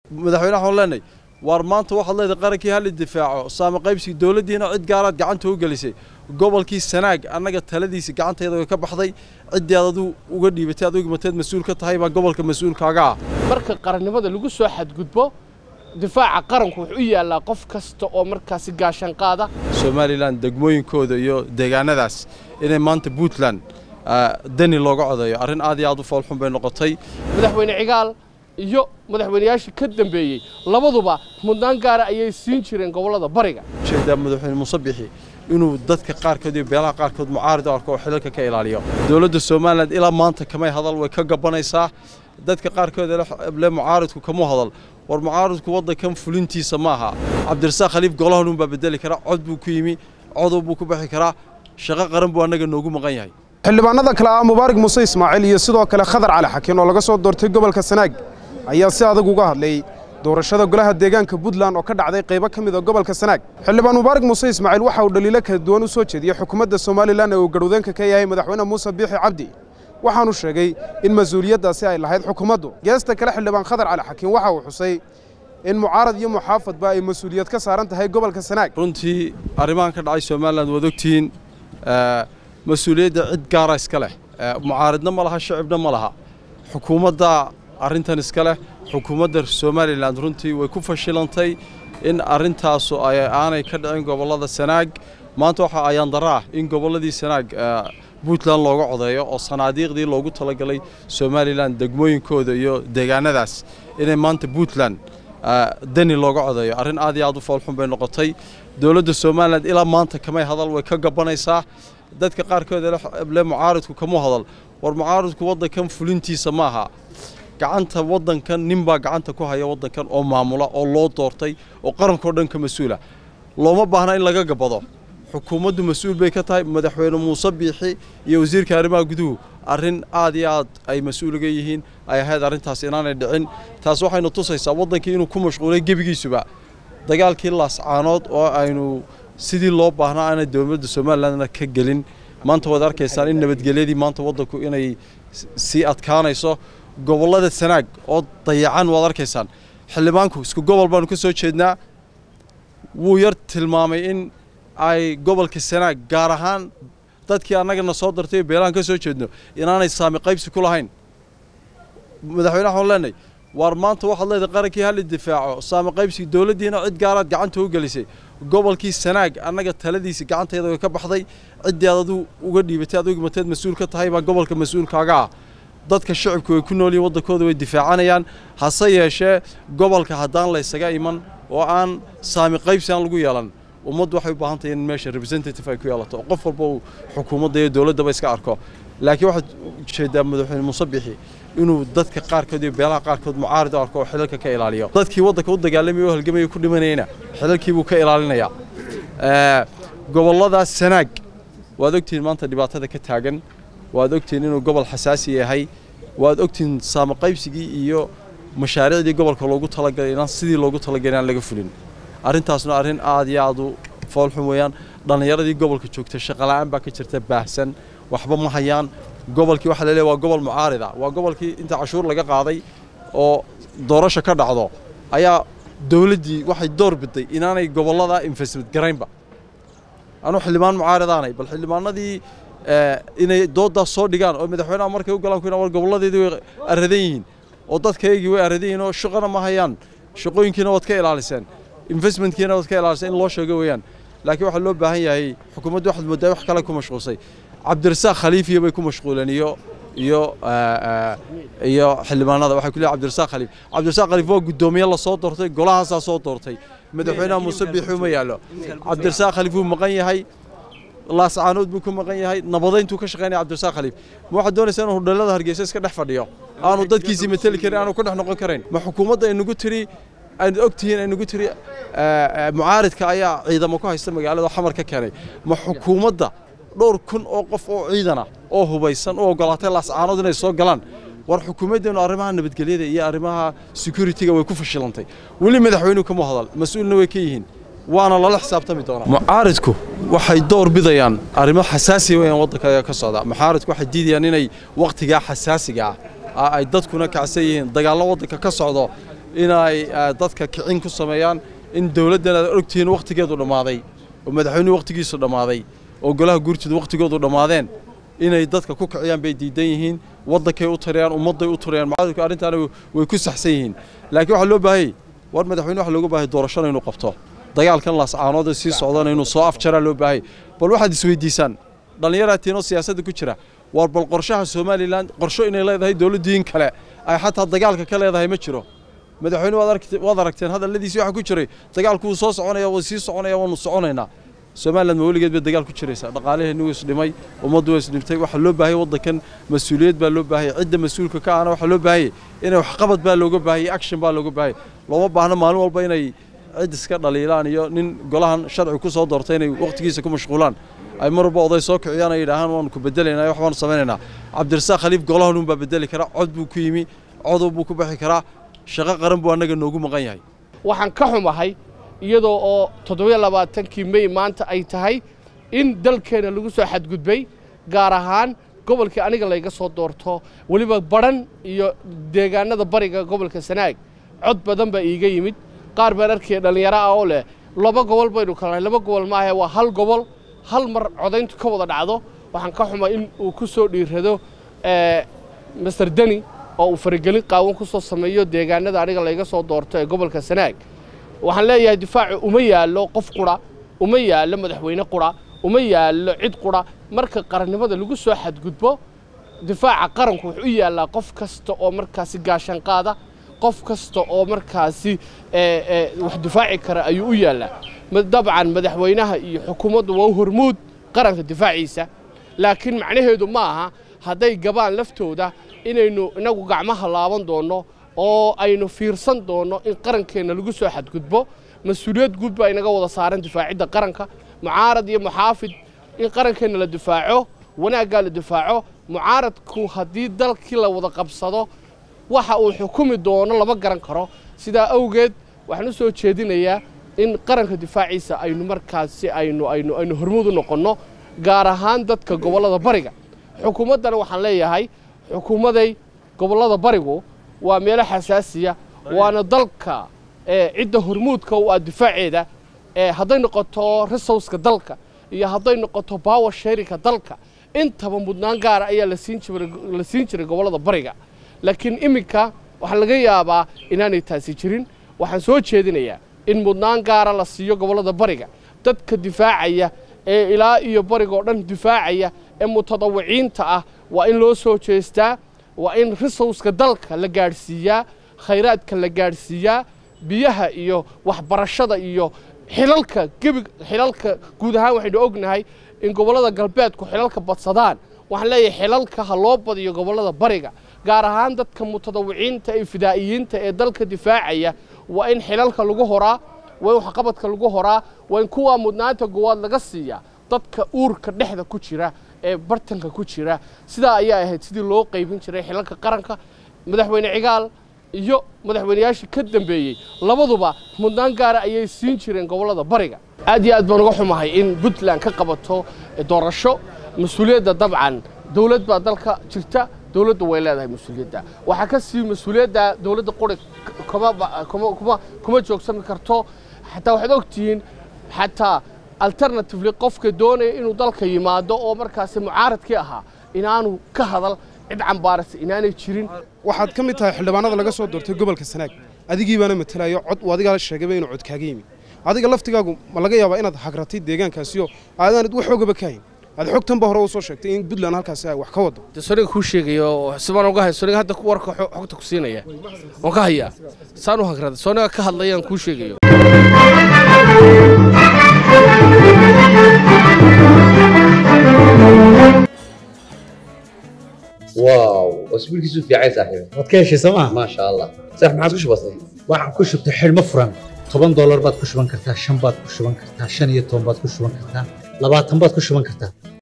madaxweynaha waxaan leenahay waar maanta waxaad leedahay qarankii hal difaaco saama qaybsi dowladdiina cid gaaraad gacanta u gelisay gobolkii sanaag annaga taladiisa gacanteeda way ka baxday ciddii aad aduu uga dhiibatay aad ugimateed mas-uul ka tahay baa gobolka mas-uulkaaga ah marka qarannimada lagu soo xadgudbo difaaca qaranku wuxuu u yaallaa qof kasta oo markaasi gaashan qaada somalilan degmooyinkooda iyo deegaanadaas inay maanta puntland dani looga codeeyo arrin aad iyo aad u foolxun bay noqotay madaxweyne cigaal iyo madaxweynayaashii ka dambeeyey labaduba mudnaan gaara ayay siin jireen gobollada bariga ujeedaa madaxweyne muuse bixi inuu dadka qaarkood iyo beelaha qaarkood mucaarid u arko oo xilalka ka ilaaliyo dowladda somalilan ilaa maanta kamay hadal way ka gabanaysaa dadka qaarkood le mucaaridku kamuu hadal war mucaaridku waddankan fulintiisa ma aha cabdirasaaq khaliif golahanun baa bedeli karaa cod buu ku yimi codow buu ku bixi karaa shaqo qaran buu annaga noogu maqan yahay xildhibaanada kale ah mubaarak muuse ismaaciil iyo sidoo kale khadar cali xakiin oo laga soo doortay gobolka sanaag ayaa si adag uga hadlay doorashada golaha deegaanka puntland oo ka dhacday qaybo ka mid a gobolka sanaag xildhibaan mubaarak muuse ismaaciil waxa uu dhaliilo kala duwan u soo jeediyey xukuumadda somalilan ee uu garhwadeenka ka yahay madaxweyne muuse biixi cabdi waxaanu sheegay in mas-uuliyaddaasi ay lahayd xukuumaddu geesta kale xildhibaan khadar cali xakiin waxa uu xusay in mucaarad iyo muxaafadba ay mas-uuliyad ka saaran tahay gobolka sanaag runtii arrimahan ka dhacay somalilan waad ogtihiin mas-uuliyadda cid gaara iska leh mucaaridna ma laha shacibna ma laha xukuumadda arrintan iska leh xukuumadda somalilan runtii way ku fashilantay in arrintaasu aanay ka dhicin gobollada sanaag maanta waxaa ayaan dara ah in gobolladii sanaag puntland looga codeeyo oo sanaadiiqdii loogu talagalay somalilan degmooyinkooda iyo deegaanadaas inay maanta puntland dani looga codeeyo arrin aad iyo aad u foolxun bay noqotay dowladda somalilan ilaa maanta kamay hadal way ka gabanaysaa dadka qaarkood le mucaaridku kamuu hadal war mucaaridku waddankan fulintiisa ma aha gacanta waddankan ninbaa gacanta ku haya waddankan oo maamula oo loo doortay oo qarankao dhan ka mas-uula looma baahna in laga gabado xukuumaddu mas-uul bay ka tahay madaxweyne muuse biixi iyo wasiirka arrimaha guduhu arrin aad iyo aad ay mas-uuliga yihiin ay ahayd arrintaas inaanay dhicin taas waxaynu tusaysaa waddankii inuu ku mashquulay gebigiisuba dagaalkii laascaanood oo aynu sidii loo baahnaa aanay dowladda somalilandna ka gelin maanta waad arkaysaan in nabadgelyadii maanta waddanku inay sii adkaanayso gobollada sanaag oo dayacan waad arkaysaan xildhibaanku isku gobol baanu ka soo jeednaa wuu yar tilmaamay in ay gobolka sanaag gaar ahaan dadkii annagana soo dartay beelahan ka soo jeedno inaanay saami qaybsi ku lahayn madaxweynaha waxaan leenahay waar maanta waxaad leedahay qarankii hal difaaco saama qaybsi dowladdiina cid gaaraad gacanta u gelisay gobolkii sanaag annaga taladiisa gacanteeda way ka baxday ciddii aad aduu uga dhiibatay aad ugimateed mas-uul ka tahay baa gobolka mas-uulkaaga ah dadka shacibku way ku noolyihin waddankooda way difaacanayaan hase yeeshee gobolka haddaan laysaga iman oo aan saami qaybsi aan lagu yeelan ummaddu waxay u baahan tahay in meesha representative ay ku yeelato oo qof walba uu xukuumadda iyo dowladdaba iska arko laakiin waxaad ujeedaa madaxweyne muuse bixi inuu dadka qaarkood iyo beelaha qaarkood mucaarid u arko oo xilalka ka ilaaliyo dadkii waddanka u dagaalamaya oo halgamaya ku dhimanayana xilalkii buu ka ilaalinayaa gobolladaas sanaag waad ogtihiin maanta dhibaatada ka taagan waad ogtihiin inuu gobol xasaasi yahay waad ogtihiin saama qaybsigii iyo mashaariicdii gobolka loogu talagalay inaan sidii loogu talagalay aan laga fulin arrintaasna arrin aad iyo aad u foolxun weeyaan dhallinyaradii gobolka joogta shaqola'aan baa ka jirta baahsan waxba ma hayaan gobolkii waxaa laleeyahay waa gobol mucaarida waa gobolkii inta cashuur laga qaaday oo doorasho ka dhacdo ayaa dowladdii waxay door biday inaanay gobollada investment garaynba anuu xildhibaan mucaaridaanay bal xildhibaanadii inay dooddaas soo dhigaan oo madaxweynaha markay u galaan ku war gobolladeedii way aradan yihiin oo dadkaygii way aradan yihiin oo shaqana ma hayaan shaqooyinkiina waad ka ilaaliseen investmentkiina waad ka ilaaliseen in loo sheego weeyaan laakiin waxaa loo baahan yahay xukuumaddu waxaad moodaa wax kale ku mashquulsay cabdirasaaq khaliifiya bay ku mashquuleen iyo iyo iyo xildhibaanada waxay ku leeyahay cabdirasaaq khaliif cabdirasaaq khaliif waa guddoomiye la soo doortay golahaasaa soo doortay madaxweynaha muuse biixi uma yaallo cabdirasaaq khaliif wuu maqan yahay laascaanood buu ku maqan yahay nabadayntuu ka shaqaynaya cabdirasaaq khaliif ma waxaad doonaysaa inuu hudheelada hargeysa iska dhex fadhiyo aanu dadkiisii mateli karin aanu ku dhex noqon karayn ma xukuumadda aynugu tiri aynu ogtihiin aynugu tiri mucaaridka ayaa ciidamo ku haysta magaalada oo xamar ka keenay ma xukuumadda dhowr kun oo qof oo ciidana oo hubaysan u ogolaatay laascaanood inay soo galaan war xukuumaddeenu arrimaha nabadgelyada iyo arrimaha security-ga way ku fashilantay weli madaxweynuhu kama hadal mas-uulna way ka yihiin waana lala xisaabtami doonaa mucaaridku waxay door bidayaan arrimo xasaasiya weeyaan waddanka ka socda mucaaridku waxay diidayaan inay wakhtigaa xasaasiga ah ay dadkuna kacsan yihiin dagaallo waddanka ka socdo inay dadka kicin ku sameeyaan in dowladdan aad ogtihiin wakhtigeedu dhammaaday oo madaxweynuhu wakhtigiisu dhammaaday oo golaha guurtida wakhtigoodu dhammaadeen inay dadka ku kiciyaan bay diidan yihiin waddankay u tarayaan ummadday u tarayaan mucaaradku arrintaana way ku saxsan yihiin laakiin waxaa loo baahayey war madaxweyne waxa looga baahay doorashada inuu qabto dagaalkan laascaanood ee sii socdana inuu soo afjaraa loo baahayay bal waxaad isweydiisaan dhallinyaraatiinoo siyaasadda ku jira war bal qorshaha somalilan qorsho inay leedahay dowladdiin kale ay xataa dagaalka ka leedahay ma jiro madaxweyne waad aragteen hadalladiisii waxa ku jiray dagaalku wuu soo soconaya wuu sii soconaya waanu soconaynaa somalilan ma weligeed bay dagaal ku jiraysaa dhaqaalaheenni wuu isdhimay ummaddu waa isdhimtay waxaa loo baahayay waddankan mas-uuliyad baa loo baahayay cidda mas-uulka ka ahna waxaa loo baahayay inay waxqabad baa looga baahayay action baa looga baahayay looma baahno maalin walba inay cid iska dhaliilaan iyo nin golahan sharci ku soo doortay inay wakhtigiisa ku mashquulaan ay mar walba oday soo kiciyaan ay yidhaahaan waanu ku bedelaynaa wax baanu samaynaynaa cabdirasaaq khaliif golahan uun baa bedeli karaa cod buu ku yimi codow buu ku bixi karaa shaqo qaran buu annaga noogu maqan yahay waxaan ka xumahay iyadoo oo toddobiyo labaatankii mey maanta ay tahay in dalkeenna lagu soo xadgudbay gaar ahaan gobolkii aniga layga soo doorto weliba badhan iyo deegaanada bariga gobolka sanaag cod badan baa iiga yimid qaar baan arkaya dhallinyaro ah oo leh laba gobol baynu kalnahay laba gobol maahe waa hal gobol hal mar codayntu ka wada dhacdo waxaan ka xumay in uu ku soo dhiirrado master deni oo uu faragelin qaawan ku soo sameeyo deegaanada aniga layga soo doorto ee gobolka sanaag waxaan leeyahay difaacu uma yaallo qof qura uma yaallo madaxweyne qura uma yaallo cid qura marka qarannimada lagu soo xadgudbo difaaca qaranku wuxuu u yaallaa qof kasta oo markaasi gaashan qaada qof kasta oo markaasi wax difaaci kara ayuu u yaallaa dabcan madaxweynaha iyo xukuumaddu waa u hormuud qaranka difaaciisa laakiin macnaheedu ma aha hadday gabaan laftooda inaynu inagu gacmaha laaban doonno oo aynu fiirsan doonno in qarankeenna lagu soo xadgudbo mas-uuliyad guud baa inaga wada saaran difaacidda qaranka mucaarad iyo muxaafid in qarankeenna la difaaco wanaaggaa la difaaco mucaaradku haddii dalkii la wada qabsado waxa uu xukumi doono lama garan karo sidaa awgeed waxaan u soo jeedinayaa in qaranka difaaciisa aynu markaasi aynu aynu aynu hormuud u noqonno gaar ahaan dadka gobollada bariga xukuumaddana waxaan leeyahay xukuumaday gobollada barigu waa meelo xasaasiya waana dalka cidda hormuudka u ah difaaceeda hadday noqoto resowska dalka iyo hadday noqoto bawer sheerinka dalka intaba mudnaan gaara ayaa la siin jiray gobollada bariga laakiin iminka waxaa laga yaabaa inaanay taasi jirin waxaan soo jeedinayaa in mudnaan gaara la siiyo gobollada bariga dadka difaacaya ee ilaa iyo barigoo dhan difaacaya ee mutadawiciinta ah waa in loo soo jeestaa waa in risowska dalka la gaadhsiiyaa khayraadka la gaadhsiiyaa biyaha iyo waxbarashada iyo xilalka gebig xilalka guud ahaan waxaynu ognahay in gobollada galbeedku xilalka badsadaan waxaan leeyahay xilalka ha loo badiyo gobollada bariga gaar ahaan dadka mutadawiciinta ee fidaa'iyiinta ee dalka difaacaya waa in xilalka lagu horaa waa in waxqabadka lagu horaa waa in kuwaa mudnaanta goowaad laga siiyaa dadka uurka dhexda ku jira ee bartanka ku jira sidaa ayaa ahayd sidii loo qaybin jiray xilalka qaranka madaxweyne cigaal iyo madaxweyneyaashii ka dambeeyey labaduba mudnaan gaara ayay siin jireen gobollada bariga aad iyo aad baan uga xumahay in puntland ka qabato doorasho mas-uuliyadda dabcan dowlad baa dalka jirta dowladda way leedahay mas-uuliyadda waxaa ka sii mas-uuliyadda dowladda quri kuma joogsami karto xataa waxaad ogtihiin xataa alternatively qofka doonaya inuu dalka yimaado oo markaasi mucaaradkii ahaa inaanu ka hadal cid cambaarasa inaanay jirin waxaad ka mid tahay xildhibaanada laga soo doortay gobolka sanaag adigii baana matalayo cod uu adigaa sheegayba inuu cod kaaga yimid adiga laftigaagu ma laga yaabaa inaad hagratay deegaankaasiyo aadaanad wax xoogaba ka hayn aad xogtanba hore u soo sheegtay in puntland halkaasi ay wax ka wado de soniga kuu sheegayo sibaan uga hay soniga hadda warka xogta ku siinaya waan ka hayaa saan u hagrada soniga ka hadlayaan kuu sheegayo واو اسبوع كيسو في عايز صاحبي waad ka heshay sooma ما شاء الله صح ما عادش بسيط waxaan ku shubtay xidhmo furan toban doolar baad ku shuban kartaa shan baad ku shuban kartaa shan iyo toban baad ku shuban kartaa labaatan baad ku shuban kartaa